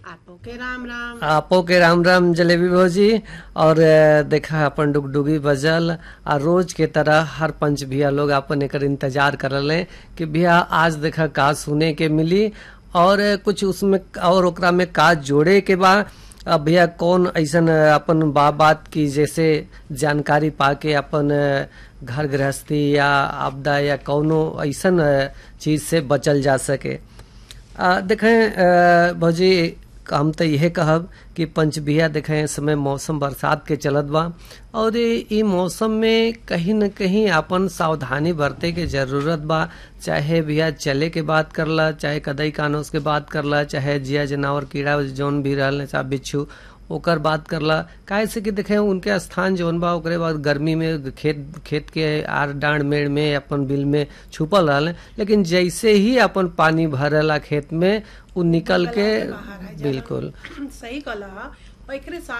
आपो के राम राम आपो के राम राम जलेबी भौजी और अ, देखा अपन डुगडुगी बजल आ रोज के तरह हर पंच भैया लोग अपन एकर इंतजार करल हैं कि भैया आज देखा का सुने के मिली और अ, कुछ उसमें और ओकरा में का जोड़े के बा अब भैया कौन ऐसन अ, अपन बा बात की जैसे जानकारी पाके अपन अ, घर गृहस्थी या आपदा या कौनो ऐसन अ, चीज से बचल जा सके आ, देखें अ, भौजी हम तो यह कहब कि पंचबिया देखें इस समय मौसम बरसात के चलत बा और ये- ई मौसम में कहीं न कहीं अपन सावधानी बरते के जरूरत बा चाहे भैया चले के बात करला चाहे कदई कानूस के बात करला चाहे जिया जनावर कीड़ा जौन भी रहल चाहे बिच्छू ओकर बात करला काहे से कि देखे उनके स्थान जौन बा ओकरे बाद गर्मी में खेत खेत के आर डांड मेड़ में अपन बिल में छुपल रहल लेकिन जैसे ही अपन पानी भरेला खेत में उ निकल के बाहर आ जाला। बिल्कुल सही कहला एकरे साथ